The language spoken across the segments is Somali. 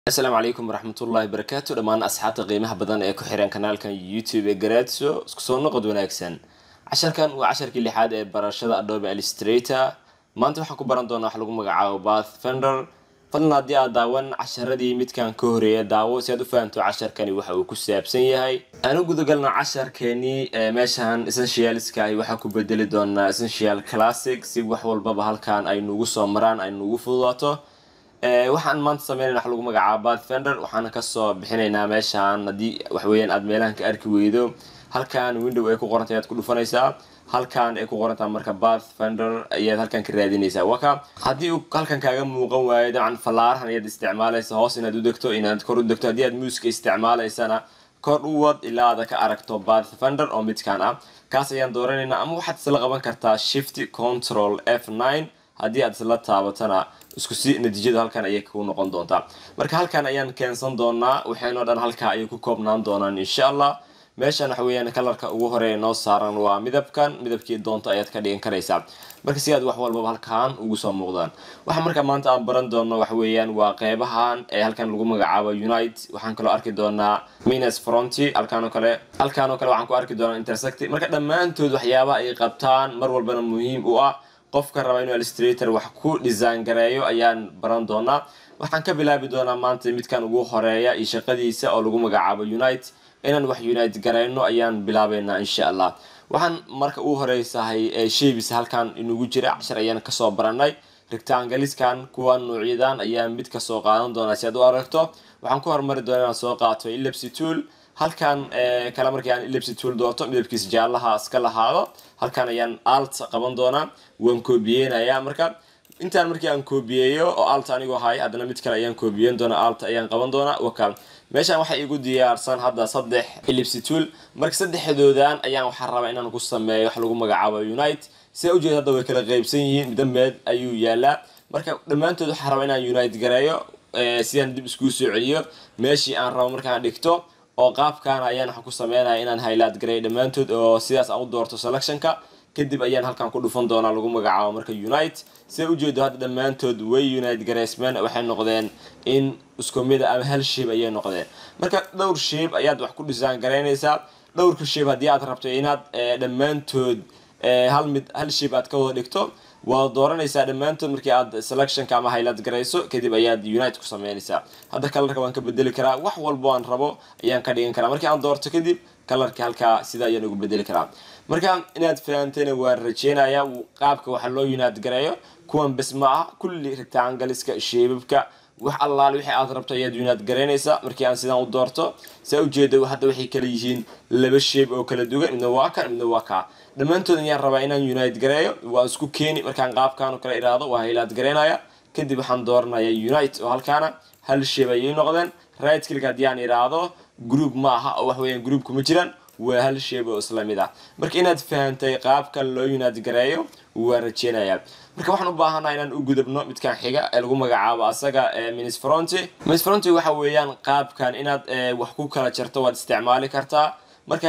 asalaamu calaykum waraxmatullaahi barakaatu dhammaan asxaabta qiimaha badan ee ku xiran kanaalkan youtube ee garaadso isku soo noqod wanaagsan casharkan waa casharkii lixaad ee barashada adobe illustrator maanta waxaan ku baran doonaa wax lagu magacaabo bath fender fadlan haddii aad daawan casharadii midkan ka horeeya daawo si aad u fahamto casharkani waxa uu ku saabsan yahay aan u gudagalno casharkeenii meeshan essentialska ahi waxaan ku bedeli doonaa essential classic si wax walbaba halkan ay nugu soo maraan ay nugu fududaato waxaan maanta sameynayna wax lagu magacaabo bath fender waxaana kasoo bixinaynaa meeshaan haddii waxweeyaan aad meelahan ka arki weydo halkan window ay ku qorantay ayaad ku dhufanaysaa halkan ay ku qorantaa marka bath fender ayaad halkan ka raadinaysaa waka haddii uu halkan kaaga muuqan waayo dabcan fallaarahan ayaad isticmaalaysa hoos inaad u degto inaad kor u degto haddii aad muuska isticmaalaysana kor u wad ilaa aad ka aragto bath fender oo midkan ah kaas ayaan dooranaynaa ama waxaad isla qaban kartaa shift control f nine haddii aad isla taabatana isku si natiijada halkan ayay ku noqon doontaa marka halkan ayaan keensan doonaa waxaynoo dhan halkaa ayay ku koobnaan doonaan insha allah meeshan waxa weeyaan kalarka ugu horeeya noo saaran waa midabkan midabkii doonto ayaad ka dhigan karaysaa marka si aad wax walbaba halkan ugu soo muuqdaan waxa marka maanta aan baran doono waxa weeyaan waa qeybahan ee halkan lagu magacaabo unite waxaan kaloo arki doonaa minus fronty halkan oo kale halkan oo kale waxaan ku arki doonaa intersecty marka dhammaantood waxyaabaha ay qabtaan mar walbana muhiim u ah qofka raba inuu illustrator wax ku design gareeyo ayaan baran doonaa waxaan ka bilaabi doonaa maanta midkan ugu horeeya iyo shaqadiisa oo lagu magacaabo unite inaan wax unite gareyno ayaan bilaabeynaa insha allah waxaan marka u horeysahay sheebis halkan inugu jira cashar ayaan kasoo baranay rectangaliskan kuwa nuucyadan ayaan mid kasoo qaadan doonaa si aad u aragto waxaan ku hormari doonaa inaan soo qaato ellipsy tool halkan kale markii aan ellipsy tool doorto midabkiisa jaallaha iska lahaado halkan ayaan alt qaban doonaa waan koobiyeynayaa marka intaan markii aan koobiyeeyo oo alt anigoo hay haddana mid kale ayaan koobiyeyn doonaa alt ayaan qaban doonaa waka meeshaan waxaa igu diyaarsan hadda saddex ellipsy tool marka saddexdoodan ayaan waxaa rabaa inaan ku sameeyo wax lagu magacaabo unite sida ujeeda hadda way kala qeybsan yihiin midambeed ayuu yaalaa marka dhammaantood waxaa rabaa inaan unite gareeyo sidaan dib iskuu soo celiyo meeshii aan rabo markaan dhigto oo qaabkan ayaan waxaan ku sameynaya inaan highlight gareeyo dhammaantood oo sidaas aan u doorto selectionka kadib ayaan halkan ku dhufan doonaa lagu magacaabo marka unite sida ujeedo hadda dhammaantood way unite gareysmeen waxay noqdeen in isku mida ama hal shape ayay noqdeen marka dhowr shape ayaad wax ku design garaynaysaa dhowrka shape haddii aad rabto inaad dhammaantood hal mid hal shape aad ka wada dhigto waad dooranaysaa dhammaantood markii aad selectionka ama highlight garayso kadib ayaad unite ku sameynaysaa hadda kalarka waan ka bedeli karaa wax walbo aan rabo ayaan ka dhigan karaa markii aan doorto kadib kalarka halkaa sida ayaan ugu bedeli karaa marka inaad fahamtayna waan rajeynayaa qaabka waxa loo unite gareeyo kuwan bes ma ah kulli rectangaliska sheebabka wax allaale wixii aad rabto ayaad unite garaynaysaa markii aan sidaan u doorto saa ujeeda hadda waxay kala yihiin laba sheeb oo kala duwan midna waa kan midna waa kaa dhammaantood ayaan rabaa inaan unite gareeyo waa isku keeni markaan qaabkan oo kale iraado waa highlight garaynaya kadib waxaan dooranaya unite oo halkaana hal sheeb ayay noqdeen right click haddii aan iraahdo group ma aha oo wax weeyaan group kuma jiraan waa hal sheeb oo isla mid ah marka inaad fahantay qaabkan loo unite gareeyo waa rajeynayaa marka waxaan u baahanaa inaan u gudubno midkan xiga ee lagu magacaabo asaga minis fronty minis fronty waxa weeyaan qaabkan inaad wax ku kala jarto waad isticmaali kartaa marka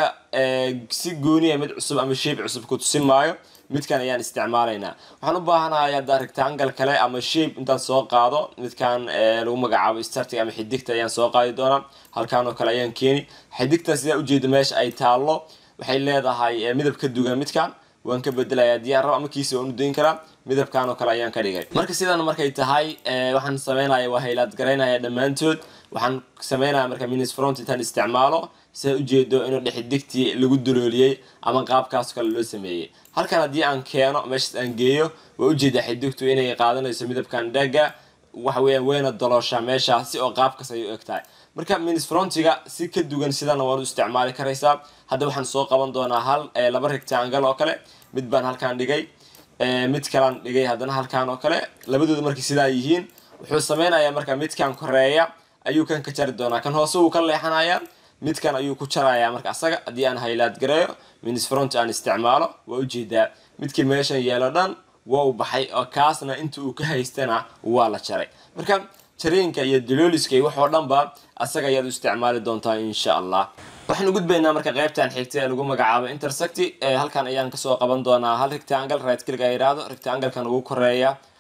si gooniya mid cusub ama shape cusub ku tusin maayo midkan ayaan isticmaalaynaa waxaan u baahanahay hadda rectangle kale ama shape intaan soo qaado midkan lagu magacaabo starting ama xidigta ayaan soo qaadi doonaa halkan oo kale ayaan keeni xidigta sidaa ujeeda meesha ay taallo waxay leedahay midab ka dugan midkan waan ka bedelayaa diyaar rabo ama kiisa waan u dayn karaa midabkan oo kale ayaan ka dhigay marka sidan markay tahay waxaan sameynaya waa haylaad garaynaya dhammaantood waxaan sameynaya marka minis front intaan isticmaalo sidaa ujeedo inuu dhexidigtii lagu dalooliyey ama qaabkaas kale loo sameeyey halkan haddii aan keeno meeshaas aan geeyo waa ujeedaa xidigtu inay qaadanayso midabkan dhaga waxa weeyaan wayna dalooshaa meeshaasi oo qaabkaas ay u eg tahay marka minis frontiga si ka dugan sidana waad u isticmaali karaysaa hadda waxaan soo qaban doonaa hal laba rectangle oo kale mid baan halkaan dhigay mid kalaan dhigay haddana halkaan oo kale labadooda markay sidaa yihiin wuxuu sameynayaa marka midkan koreeya ayuu kan ka jari doonaa kan hoose wuu ka leexanayaa midkan ayuu ku jarayaa marka asaga haddii aan highlight gareeyo minis front aan isticmaalo waa ujeedaa midkii meeshan yeelo dhan waa u baxay oo kaasna inta uu ka haystana waa la jaray marka jariinka iyo dalooliska iyo waxoo dhanba asaga ayaad u isticmaali doontaa insha allah waxaan u gudbaynaa marka qaybtan xigta ee lagu magacaabo intersecty halkan ayaan kasoo qaban doonaa hal rectangle right click ay yidhaahdo rectanglekan ugu koreeya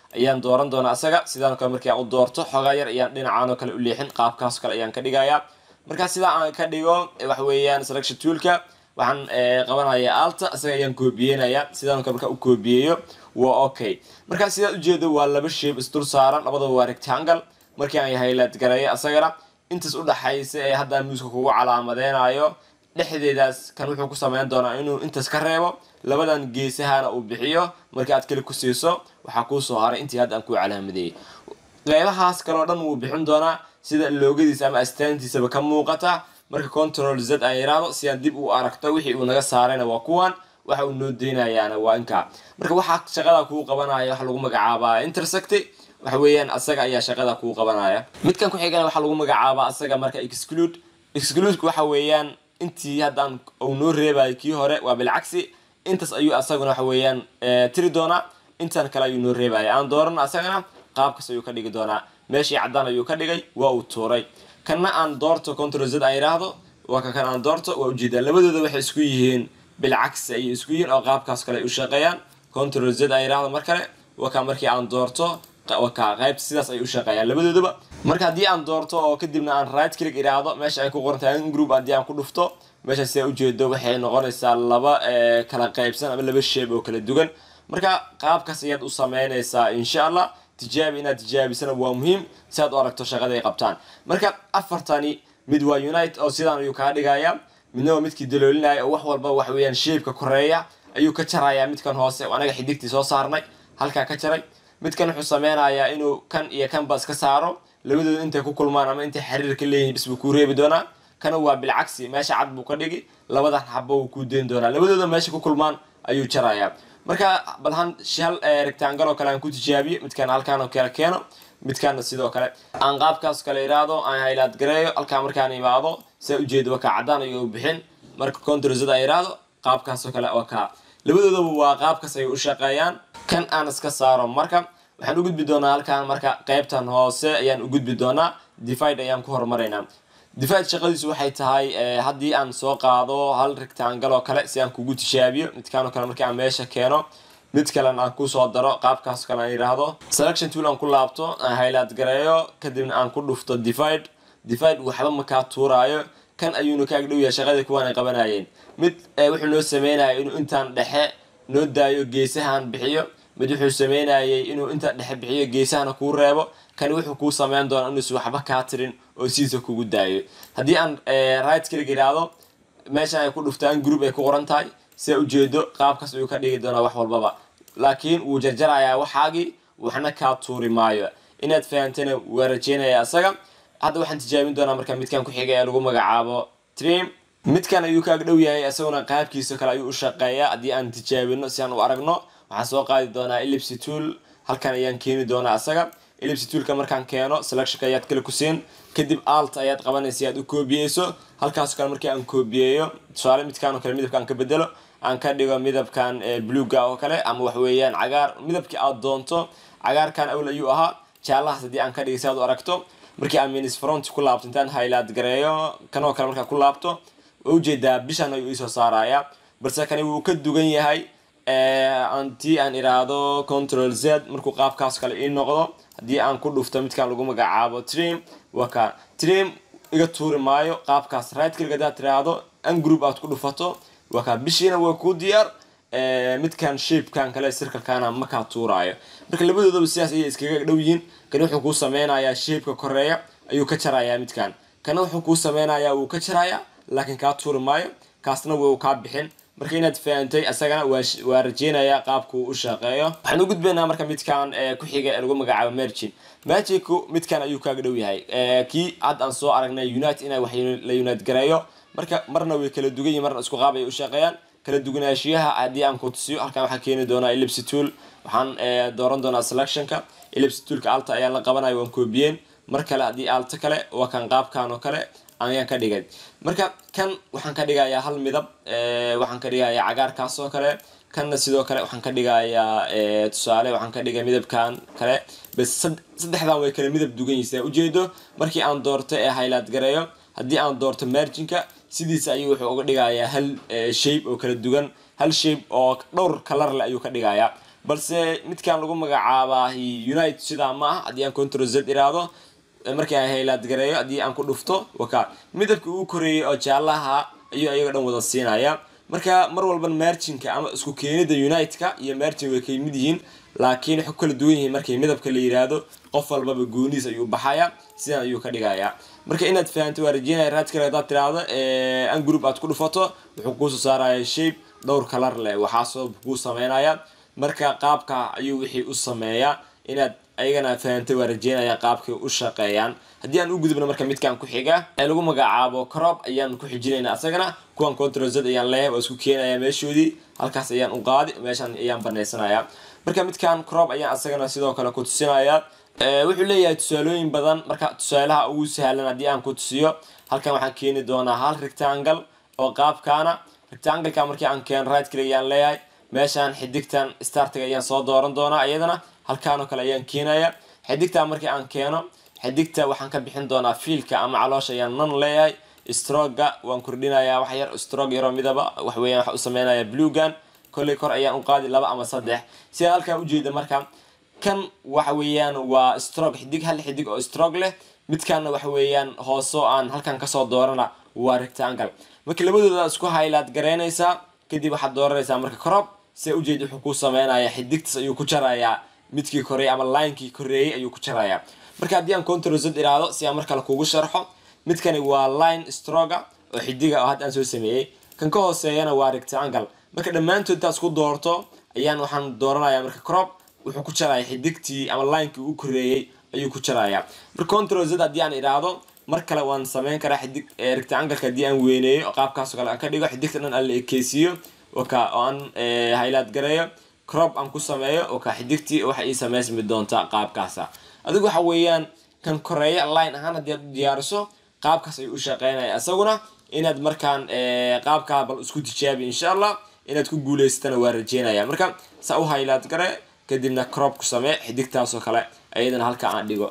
ayaan dooran doonaa asaga sidaan kale markii aan u doorto xoogaa yar ayaan dhinacaan oo kale u leexin qaabkaas kale ayaan ka dhigayaa markaa sidaa aan ka dhigo waxa weeyaan selection toolka waxaan qabanaya alta isaga ayaan koobiyeynaya sidaan kale markaa u koobiyeeyo waa okay markaa sidaa ujeedo waa laba shape isdul saaran labadaba waa rectangle markii aan highlight gareeyo asagana intaas udhaxaysa ee hadda muuska kugu calaamadeynayo dhexdeedaas kan wuxuu ku sameyn doonaa inuu intaas ka reebo labadan geesahana uu bixiyo markii aad kale ku siiso waxaa kuusoo haray intii hadda aan ku calaamadeeyey qeybahaas kaleo dhan wuu bixin doonaa sida loogadiisa ama astaantiisaba ka muuqata marka control z aan yiraahdo si aan dib u aragto wixii uu naga saarayna waa kuwan waxa uu noo deynayaana waa inkaa marka waxaa shaqada kuu qabanaya waxa lagu magacaabaa intersecty waxa weeyaan asaga ayaa shaqada kuu qabanaya midkan ku xigana waxaa lagu magacaabaa asaga marka exclude excludeku waxa weeyaan intii haddaan uu noo reebayo kii hore waa bilcagsi intaas ayuu asaguna waxa weeyaan tiri doonaa intan kale ayuu noo reebaya aan dooran asagana qaabkaas ayuu ka dhigi doonaa meeshii caddaan ayuu ka dhigay waa uu tuuray kanna aan doorto control z aan yidhaahdo waa ka kan aan doorto waa ujeedaa labadooda waxay isku yihiin bilcagsi ayay isku yihiin oo qaabkaas kale ay u shaqeeyaan control z aan yidhaahdo mar kale waa ka markii aan doorto waka qayb sidaas ay u shaqeeyaan labadoodaba marka haddii aan doorto oo kadibna aan right click idhaahdo meesha ay ku qorantahay group haddii aan ku dhufto meesha sidaa ujeedo waxay noqonaysaa laba kala qaybsan ama laba sheeb oo kala duwan marka qaabkaas ayaad u sameynaysaa insha allah tijaabi inaad tijaabisana waa muhiim si aad u aragto shaqada ay qabtaan marka afartani mid waa unite oo sidaan ayuu kaa dhigaya midna waa midkii daloolinaya oo wax walba wax weeyaan sheebka koreeya ayuu ka jarayaa midkan hoose anaga xidigtii soo saarnay halkaa ka jaray midkan wuxuu sameynayaa inuu kan iyo kanba iska saaro labadooda intay ku kulmaan ama intay xiriir ka leeyihin bis buu kuu reebi doonaa kana waa bilcagsi meesha cad buu ka dhigi labadan xabo wuu kuu deyn doonaa labadooda meesha ku kulmaan ayuu jarayaa marka balhan hal rectangle oo kale aan ku tijaabiyo midkaan halkaan oo kale keeno midkaana sidoo kale aan qaabkaas kale iraahdo aan haylaad gareeyo halkaa markaan imaado saa ujeedo waa kaa caddaan ayuu bixin marka controlzada aan iraahdo qaabkaasoo kale waa kaa labadoodaba waa qaabkaas ay u shaqeeyaan kan aan iska saaro marka waxaan u gudbi doonaa halkaan marka qeybtan hoose ayaan u gudbi doonaa divide ayaan ku horumaraynaa divide shaqadiisu waxay tahay haddii aan soo qaado hal rectangle oo kale si aan kugu tishaabiyo midkaan oo kale markii aan meesha keeno mid kalena aan kusoo daro qaabkaas kale aan yidhaahdo selection tool aan ku laabto aan highlight gareeyo kadibna aan ku dhufto divide divide waxba makaa tuuraayo kan ayuuna ka agdhow yahay shaqadii kuwaan ay qabanayeen mid wuxuu noo sameynaya inuu intaan dhexe noo daayo geesahan bixiyo mid wuxuu sameynayay inuu inta dhexe bixiyo geesahana kuu reebo kani wuxuu kuu sameyn doonaa inuusan waxba kaa tirin oo sidiisa kugu daayo haddii aan right click idhaahdo meeshan ay ku dhuftaan group ay ku qoran tahay sidaa ujeedo qaabkaas ayuu ka dhigi doonaa wax walbaba laakiin wuu jarjarayaa waxaagii waxna kaa tuuri maayo inaad fahantana waa rajeynaya isaga hadda waxaan tijaabin doonaa marka midkan ku xiga ee lagu magacaabo trim midkan ayuu ka agdhow yahay isaguna qaabkiisa kale ayuu u shaqeeyaa haddii aan tijaabino si aan u aragno waxaan soo qaadi doonaa ellipsy tool halkan ayaan keeni doonaa isaga ellipsy toolka markaan keeno selectionka ayaad kale ku siin kadib alt ayaad qabanaysa aad u koobiyeyso halkaas kale markii aan koobiyeeyo tusaale midkaan oo kale midabkaan ka bedelo aan ka dhigo midabkan bluega oo kale ama wax weeyaan cagaar midabkii aad doonto cagaarkan awl ayuu ahaa jaalahaas haddii aan ka dhigay si aad u aragto markii aan minis front ku laabto intaan highlight gareeyo kanoo kale markaa ku laabto waa ujeedaa bishan ayuu iisoo saaraya balse kani wuu ka dugan yahay antii aan iraahdo control z markuu qaabkaas kale ii noqdo haddii aan ku dhufto midkaan lagu magacaabo trim waa kaa trim iga tuuri maayo qaabkaas right click haddaad tiraahdo an group aad ku dhufato waa kaa bishiina waa kuu diyaar midkan shapekan kale circlekana makaa tuuraayo marka labadoodaba sidaas ayay iskaga dhow yihiin kani wuxuu kuu sameynayaa shapeka koreeya ayuu ka jarayaa midkan kana wuxuu kuu sameynayaa wuu ka jarayaa laakiin kaa tuuri maayo kaasna wuu kaa bixin marka inaad fahantay isagana waa rajeynayaa qaabkuu u shaqeeyo waxaan u gudbaynaa marka midkan ku xiga ee lagu magacaabo mergin merginku midkan ayuu kaaga dhow yahay kii hadda aan soo aragnay unite inay wax la unite gareeyo marka marna way kala dugan yihin marna isku qaab ay u shaqeeyaan kala duwanaanshiyaha haddii aan ku tusiyo halkan waxaan keeni doonaa ellipsy tool waxaan dooran doonaa selectionka ellipsy toolka alta ayaan la qabanaya waan koobiyeen mar kale haddii alta kale waa kan qaabkan oo kale ayaan ka dhigay marka kan waxaan ka dhigayaa hal midab waxaan ka dhigayaa cagaarkaas oo kale kanna sidoo kale waxaan ka dhigayaa tusaale waxaan ka dhigay midabkan kale bas saddexdan way kale midab dugan yihiin ujeedo markii aan doorto ee highlight gareeyo haddii aan doorto marginka sidiisa ayuu wuxuu uga dhigayaa hal shape oo kala duwan hal shape oo dhowr kalar leh ayuu ka dhigayaa balse midkan lagu magacaabaa unite sidaa ma ah haddii aan control z iraado markii aan haylaad gareeyo haddii aan ku dhufto waka midabka ugu koreeyay oo jaalaha ayuu ayaga dhan wada siinaya marka mar walba marginka ama isku keenida unite-ka iyo margin way kay mid yihiin laakiin waxay ku kala duwan yihiin markii midabka la yiraahdo qof walbaba gooniis ayuu baxaya sidan ayuu ka dhigayaa marka inaad fahanto waa rajeynaya raadkale hadaad tiraahdo an group aad ku dhufato wuxuu kuusoo saaraya shape dhowr kalar leh waxaasoo kuu sameynaya marka qaabka ayuu wixii u sameeyaa inaad ayagana fahantay waa rajeynaya qaabkay u shaqeeyaan haddii aan u gudubno marka midkan ku xiga ee lagu magacaabo crop ayaan ku xijinayna asagana kuwan control z ayaan leeyahay waa isku keenaya meeshoodii halkaas ayaan u qaadi meeshan ayaan banaysanaya marka midkan crop ayaan asagana sidoo kale ku tusinaya wuxuu leeyahay tusaalooyin badan marka tusaalaha ugu sahlan haddii aan ku tusiyo halkan waxaan keeni doonaa hal rectangle oo qaabkaana rectangleka markii aan keeno right click ayaan leeyahay meeshaan xidigtan startiga ayaan soo dooran doonaa iyadana halkaanoo kale ayaan keenaya xidigta markii aan keeno xidigta waxaan ka bixin doonaa fiilka ama caloosha ayaan nan leeyahay stroga waan kordhinayaa wax yar strog yaroo midaba waxweeyaan waxa u sameynaya bluegan kolley kor ayaan u qaadi laba ama saddex sida halkaan ujeeda marka kan waxa weeyaan waa strog xidig hal xidig oo strog leh midkaana waxa weeyaan hoosoo aan halkan kasoo doorana waa rectangle marka labadooda isku haylaad garaynaysaa kadib waxaad dooranaysaa marka crop se ujeed wuxuu ku sameynaya xidigtas ayuu ku jarayaa midkii koreeyay ama linekii koreeyay ayuu ku jarayaa marka haddii aan control z iraado si aan mar kale kugu sharxo midkani waa line stroga oo xidiga oo hadda aan soo sameeyey kan ka hooseeyana waa rectangle marka dhammaantood intaad isku doorto ayaan waxaan dooranaya marka crop wuxuu ku jaraya xidigtii ama linekii u koreeyey ayuu ku jarayaa marka control z haddii aan iraado mar kale waan sameyn karaa xidig rectangleka haddii aan weyneeyo oo qaabkaasoo kale aan ka dhigo xidigta dhan aan la ekeysiiyo waka oo aan haylaad gareeyo crop aan ku sameeyo waka xidigtii waxa ii sameysmi doonta qaabkaasa adigu waxa weeyaan kan koreeya line ahaan haddii aad u diyaariso qaabkaas ayuu u shaqeynaya isaguna inaad markaan qaabkaa bal isku tijaabi insha allah inaad ku guuleysatana waa rajeynaya marka saa u haylaad gare kadibna crop ku samee xidigtaasoo kale ayadana halka aan dhigo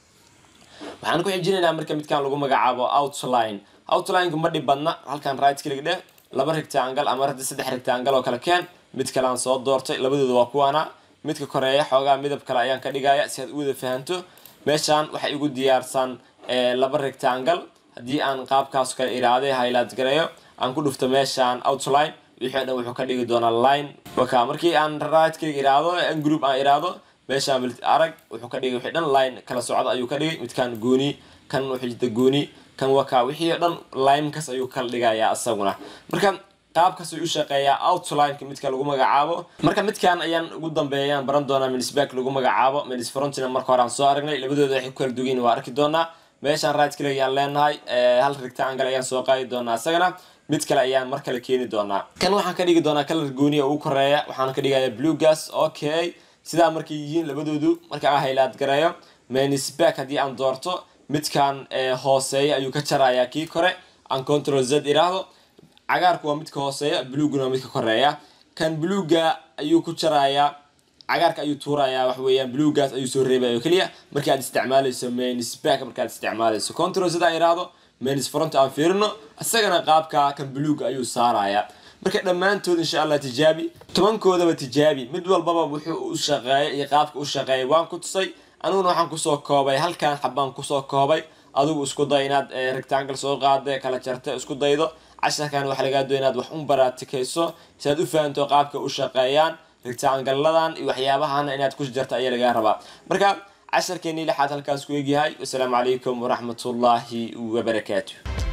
waxaan ku xijinaynaa marka midkan lagu magacaabo outline outlineka ma dhib badna halkan right click dheh laba rectangle ama hadda saddex rectangle oo kale keen mid kale aan soo doortay labadooda waa kuwaana midka koreeya xoogaa midab kale ayaan ka dhigaya si aad u wada fahanto meeshaan waxay igu diyaarsan laba rectangle haddii aan qaabkaas kale iraaday highlight gareeyo aan ku dhufto meeshaan outline wixii dhan wuxuu ka dhigi doonaa line waka markii aan right click iraado an group aan iraado meeshaan arag wuxuu ka dhigay wixii dhan line kala socda ayuu ka dhigay midkaan gooni kan wuxuu jirta gooni kan waka wixii o dhan linekas ayuu kala dhigayaa isaguna marka qaabkaas ayuu u shaqeeyaa outlineka midka lagu magacaabo marka midkan ayaan ugu dambeeyaan baran doonaa minisback lagu magacaabo minis frontina marka hore aan soo aragnay labadooda waxay ku kala dugan waa arki doonaa meeshaan right click ayaan leenahay hal rectangle ayaan soo qaadi doonaa isagana mid kale ayaan mar kale keeni doonaa kan waxaan ka dhigi doonaa kalar gooniya ugu koreeya waxaan ka dhigaya blue gas okay sidaa markay yihiin labadoodu marka aan haylaad gareeyo minisback haddii aan doorto midkan hooseeya ayuu ka jarayaa kii kore aan control z iraahdo cagaarku waa midka hooseeya blueguna waa midka koreeya kan bluega ayuu ku jarayaa cagaarka ayuu tuurayaa wax weeyaan bluegaas ayuu soo reebaya oo keliya markii aad isticmaalayso minisback markaad isticmaalayso control z aan iraahdo minis front aan fiirino isagana qaabka kan bluega ayuu saarayaa marka dhammaantood insha allah tijaabi tobankoodaba tijaabi mid walbaba wuxuu u shaqeeyay iyo qaabka u shaqeeyay waan ku tusay aniguna waxaan kusoo koobay halkan xabaan kusoo koobay adigu isku day inaad rectangle soo qaada kala jarta isku daydo casharkan waxaa lagaa doon inaad wax un baraatikayso si aad u fahanto qaabka u shaqeeyaan rectangladan iyo waxyaabahana inaad ku jarta ayaa lagaa rabaa marka casharkeenii lixaad halkaas ku egyahay wasalaamu calaykum waraxmatullaahi wabarakaatu